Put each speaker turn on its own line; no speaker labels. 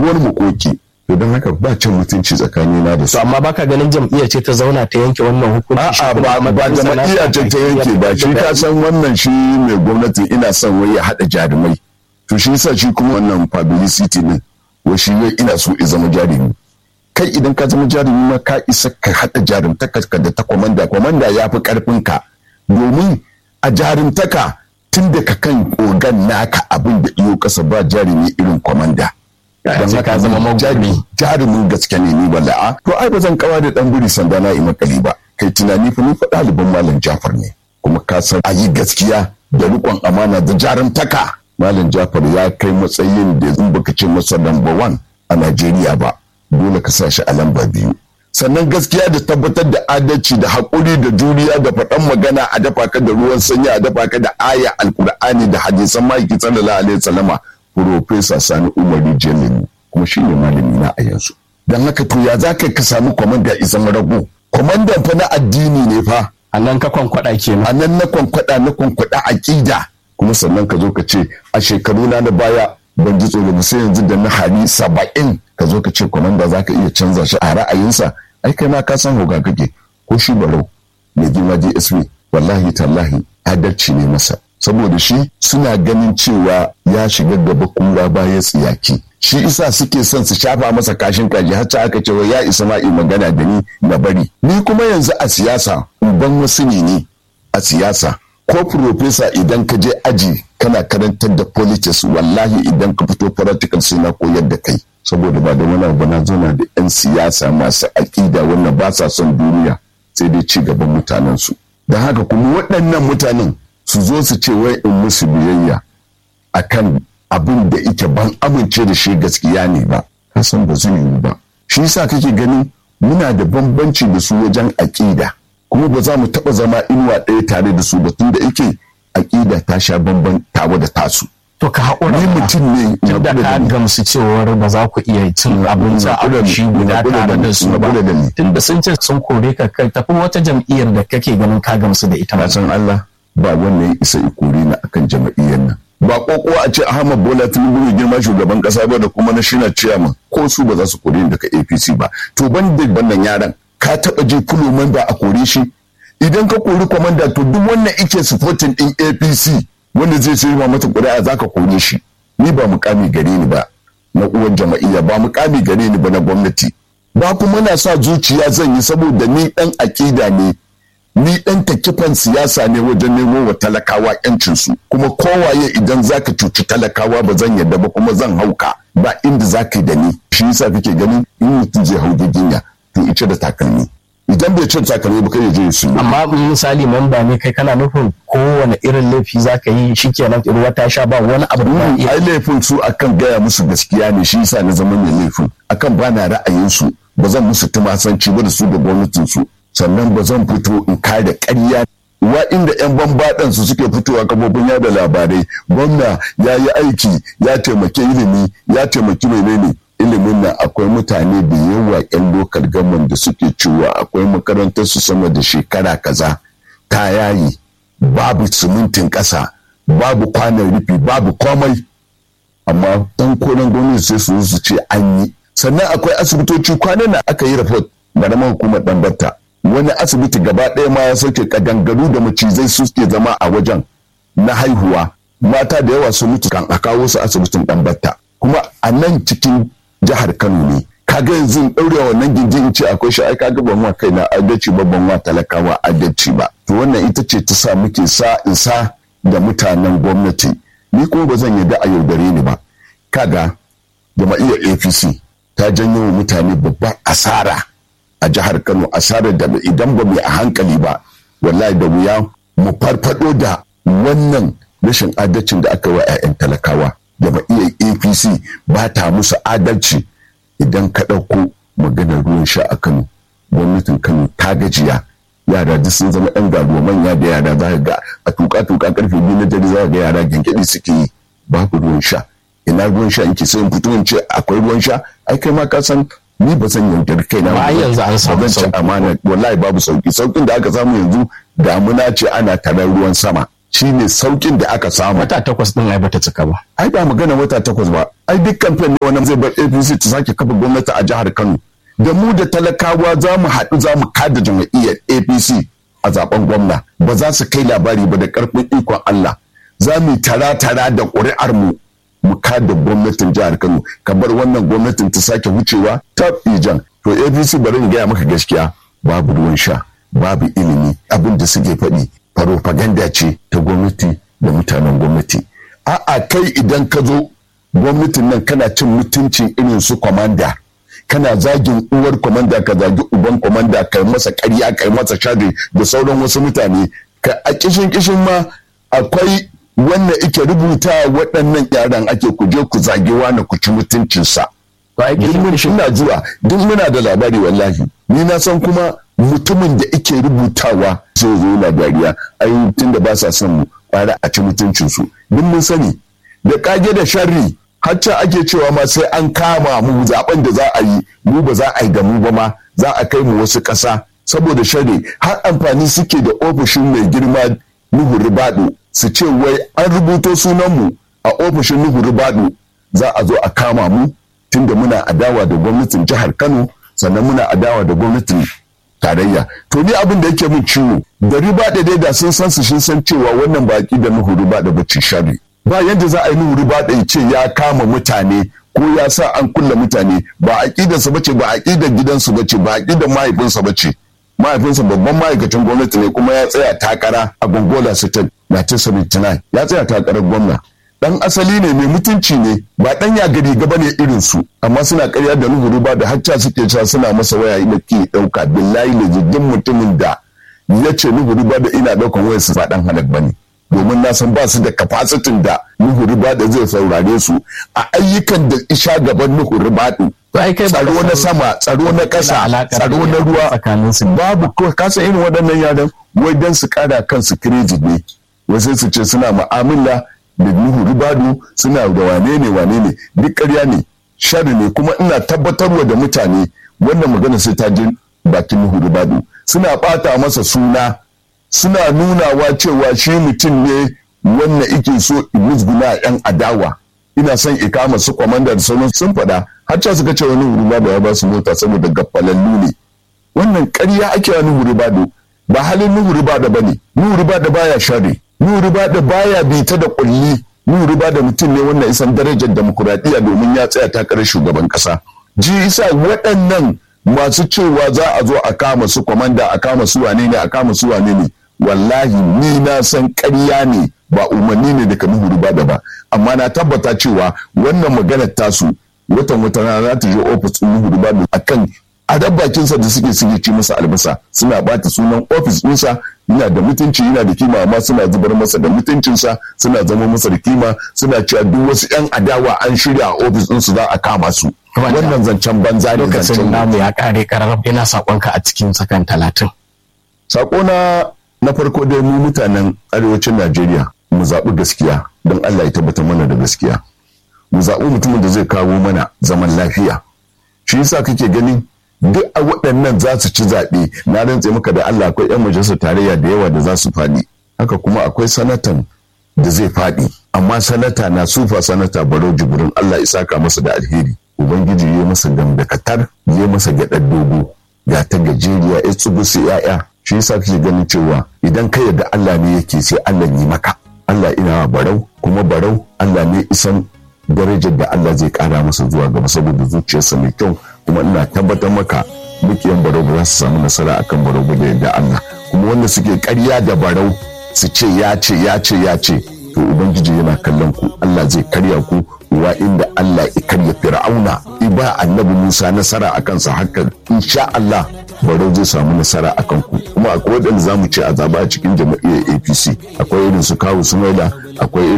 wani mukoki to don haka ba cin mutunci tsakanina da su
to amma baka ganin jam'iyyar ce ta zauna ta yanke wannan hukunci shi
A'a
kuma
ba ba
matsayinsa na
jama'iyya ce ta yanke ba shi ka san wannan shi mai gwamnati ina son wai ya haɗa jarumai to shi yasa shi kuma wannan publicity din wa shi wai ina so ya zama jarumi kai idan ka zama jarumi ma ka isa ka haɗa jarumtaka ka da ta kwamanda kwamanda ya fi ƙarfin ka domin a jarumtaka tun da ka kan kogan naka abin da iyo kasa ba jarumi irin kwamanda
Ya ce ka zama magwani.
jari- jarumin gaske ne ni wala a to ai ba zan kawa da dan buri sanda na yi makali ba kai tunani fa ni fa ɗaliban malam Jafar ne kuma ka san a yi gaskiya da riƙon amana da jarumtaka malam Jafar ya kai matsayin da in baka ce masa number one a Najeriya ba dole ka sa shi a lamba biyu sannan gaskiya da tabbatar da adalci da haƙuri da juriya da faɗan magana a dafa ka da ruwan sanyi a dafa ka da aya alkur'ani da hadisan ma'aiki sallallahu alaihi wasallama Profesa Sani Umaru Jamilu kuma shi ne malami na a yanzu. Don haka to ya za ka ka samu kwamanda izan rago. Kwamandan fa na addini ne fa.
a nan ka kwankwada kenan
A nan na kwankwada na kwankwada aƙida. Kuma sannan ka zo ka ce a shekaru na na baya ban ji tsoro ba sai yanzu da na hali saba'in ka zo ka ce kwamanda za ka iya canza shi a ra'ayinsa. Ai kai ma ka san hoga kake ko shi barau mai girma DSP wallahi tallahi adalci ne masa. saboda shi suna ganin cewa ya shiga gaba kura baya tsiyaki shi isa suke son su shafa masa kashin kaji har ta aka cewa ya isa ma yi magana da ni na bari ni kuma yanzu a siyasa uban wasu ne ni a siyasa ko profesa idan ka je aji kana karantar da politics wallahi idan ka fito practical sai na koyar da kai saboda ba da wani abu na zauna da 'yan siyasa masu aƙida wannan ba sa son duniya sai dai ci gaban mutanensu don haka kuma waɗannan mutanen su zo su ce wai in musu biyayya akan abin da ike ban amince da shi gaskiya ne ba ka san ba zai yiwu ba shi yasa kake ganin muna da bambanci da su wajen aƙida kuma ba za mu taɓa zama inuwa ɗaya tare da su ba tun da ike aƙida ta sha bamban tawa da tasu
to ka haƙura
ni mutum ne
tun da ka gamsu cewar ba za ku iya cin abinci a kushi guda tare da su ba tun da sun ce sun kore ka kai tafi wata jam'iyyar da kake ganin ka gamsu da ita
na san Allah ba wanda ya isa ikuri na akan jama'iyyar nan ba koko a ce Ahmad Bola Tinubu mai girma shugaban kasa ba da kuma na shina chairman ko su ba za su kore ni daga APC ba to ban da wannan yaran ka taba je kuloman ba a kore shi idan ka kori komanda to duk wannan ike supporting din APC wanda zai sai ma mata ƙuri'a zaka kore shi ni ba mukami gare ni ba na uwan jama'iyya ba mukami gare ni ba na gwamnati ba kuma na sa zuciya zan yi saboda ni dan akida ne ni dan takifan siyasa ne wajen nemo wa talakawa yancinsu kuma kowaye idan zaka cuci talakawa ba zan yadda ba kuma zan hauka ba inda zaka yi da ni shi yasa kake ganin in mutum zai hau giginya to ice da takalmi idan bai cin takalmi ba kai ya je su
amma misali memba ne kai kana nufin kowane irin laifi zaka yi shikenan ruwa ta sha ba wani abu da iya
ai laifin su akan gaya musu gaskiya ne shi yasa na zama mai laifin akan bana ra'ayin su ba zan musu tumasanci ba da su da gwamnatin su sannan ba zan fito in kare ƙarya wa inda 'yan bambaɗan su suke fitowa kafofin yada labarai gwamna ya yi aiki ya taimaki ilimi ya taimaki menene ilimin nan akwai mutane da yawa 'yan lokal gaman da suke cewa akwai makarantar su sama da shekara kaza ta yayi babu simintin ƙasa babu kwanan rufi babu komai amma dan koren gwamnati sai su su ce an yi sannan akwai asibitoci kwanan da aka yi rafot da hukumar ɗanbarta wani asibiti gaba ɗaya ma ya sauke kadangaru da macizai suke zama a wajen na haihuwa mata da yawa sun mutu kan a kawo su asibitin ɗanbatta kuma a nan cikin jihar kano ne kaga yanzu ɗaure wannan gindin in ce akwai shi ai kaga ban wa kaina adalci ba ban wa talakawa adalci ba to wannan ita ce ta sa muke sa in sa da mutanen gwamnati ni kuma ba zan yarda a yaudare ni ba kaga jama'iyyar apc ta janyo wa mutane babbar asara a jihar Kano asarar da idan ba mu a hankali ba wallahi da wuya mu farfado da wannan rashin adalcin da aka wa 'ya'yan talakawa jama'iyyar APC ba ta musu adalci idan ka ɗauko maganar ruwan sha a Kano gwamnatin Kano ta gajiya yara duk sun zama 'yan garuwa manya da yara za ga a tuka tuka karfe biyu na dare za ga yara gyangyaɗi suke yi babu ruwan sha ina ruwan sha in ki sai in fito in ce akwai ruwan sha ai kai ma ka san ni ba zan yaudar kai na
ba yanzu an samu
sauki amana wallahi babu sauki saukin da aka samu yanzu damuna ce ana tarar ruwan sama shine saukin da aka samu
wata takwas din ai bata cika ba
ai ba magana wata takwas ba ai duk kamfen ne wannan zai bar APC ta sake kafa gwamnati a jihar Kano da mu da talakawa za mu haɗu za mu kada jam'iyyar APC a zaben gwamna ba za su kai labari ba da karfin ikon Allah za mu tara tara da ƙuri'ar mu mu kada gwamnatin jihar Kano ka bar wannan gwamnatin ta sake wucewa ta ijan to APC bari in gaya maka gaskiya babu ruwan sha babu ilimi abin da suke faɗi farofaganda ce ta gwamnati da mutanen gwamnati a'a kai idan ka zo gwamnatin nan kana cin mutuncin irin su kwamanda kana zagin uwar kwamanda ka zagi uban kwamanda kai masa karya kai masa shari da sauran wasu mutane ka a kishin kishin ma akwai wannan ike rubuta waɗannan yaran ake ku je ku zagi wani ku ci mutuncinsa duk mun ina zuwa duk muna da labari wallahi ni na san kuma mutumin da ike rubutawa zai zo na dariya ai tun da ba sa son mu kwara a ci mutuncinsu duk mun sani da kage da sharri hacca ake cewa ma sai an kama mu zaben da za a yi mu ba za a yi da mu ba ma za a kai mu wasu ƙasa saboda sharri har amfani suke da ofishin mai girma Nuhu Ribadu su ce wai an rubuto sunanmu a ofishin Nuhu Ribadu za a zo a kama mu tunda muna adawa da gwamnatin jihar Kano sannan muna adawa da gwamnatin tarayya to ni abin da yake min ciwo da riba da dai da sun san su sun san cewa wannan baki da nuhu riba da bacci shari ba yadda za a yi nuhu riba da ce ya kama mutane ko ya sa an kulle mutane ba aqidar su bace ba aqidar gidansu bace ba aqidar mahaifinsa bace mahaifinsa babban ma'aikacin gwamnati ne kuma ya tsaya takara a gongola state 1979 ya tsaya takarar gwamna dan asali ne mai mutunci ne ba dan ya gari gaba ne irin su amma suna karya da nuhuru ba da hacca suke cewa suna masa waya da ke dauka billahi da jirgin mutumin da ya ce nuhuru ba da ina daukan wayar su ba dan halak bane domin na san ba su da kafasitin da nuhuru ba da zai saurare su a ayyukan da isha gaban nuhuru ba tsaro na sama tsaro na kasa tsaro na ruwa babu kasa irin waɗannan yaran wai dan su kara kansu kireji ne wasu su ce suna mu'amala da nuhu ribadu suna da wane ne wane ne duk ƙarya ne shari ne kuma ina tabbatarwa da mutane wannan magana sai ta je bakin nuhu ribadu suna ɓata masa suna suna nunawa cewa shi mutum ne wannan ike so musguna yan adawa ina son ikama su kwamanda da sauran sun faɗa har suka ce wani ribadu ya ba su mota saboda gafalallu ne wannan ƙarya ake wa nuhu ribadu ba halin nuhu ribadu ba ne nuhu ribadu baya shari Nuri ba da baya bita da kulli Nuri ba da mutum ne wannan isan darajar demokuraɗiyya domin ya tsaya takarar shugaban ƙasa. Ji isa waɗannan masu cewa za a zo a kama su kwamanda a kama su wane ne a kama su wane ne wallahi ni na san ƙarya ne ba umarni ne daga Nuhu ba da ba amma na tabbata cewa wannan maganar tasu watan wata rana za ta je ofis ɗin Nuhu ba akan a bakinsa da suke suke ci masa albasa suna bata sunan ofis ɗinsa yana da mutunci yana da kima amma suna zubar masa da mutuncinsa suna zama masa da kima suna cewa duk wasu yan adawa an shirya a ofis ɗinsu za a kama su wannan zancen banza ne
lokacin namu ya kare karar yana sakonka a cikin sakan talatin
sakona na farko dai mu mutanen arewacin najeriya mu zaɓi gaskiya don allah ya tabbatar mana da gaskiya mu zaɓi mutumin da zai kawo mana zaman lafiya shi yasa kake ganin duk a waɗannan za su ci zaɓe na rantse maka da Allah akwai 'yan majalisar tarayya da yawa da za su faɗi haka kuma akwai sanatan da zai faɗi amma sanata na sufa sanata baro jibrin Allah isaka masa da alheri ubangiji ya masa gamdakatar ya masa gyaɗar dogo ga ta gajeriya ya tsugu su ya'ya shi yasa kake ganin cewa idan ka yarda Allah ne yake sai Allah yi maka Allah ina barau kuma barau Allah ne isan darajar da Allah zai kara masa zuwa gaba saboda zuciyarsa mai kyau kuma ina tabbatar maka mukiyan barau ba za su samu nasara akan barau ba da yadda Allah kuma wanda suke karya da barau su ce ya ce ya ce ya ce to ubangiji yana kallon ku Allah zai karya ku wa inda Allah ya karya fir'auna iba annabi Musa nasara akan sa haka insha Allah barau zai samu nasara akan ku kuma akwai waɗanda zamu ce a zaba a cikin jama'iyyar APC akwai irin su kawu sumaila akwai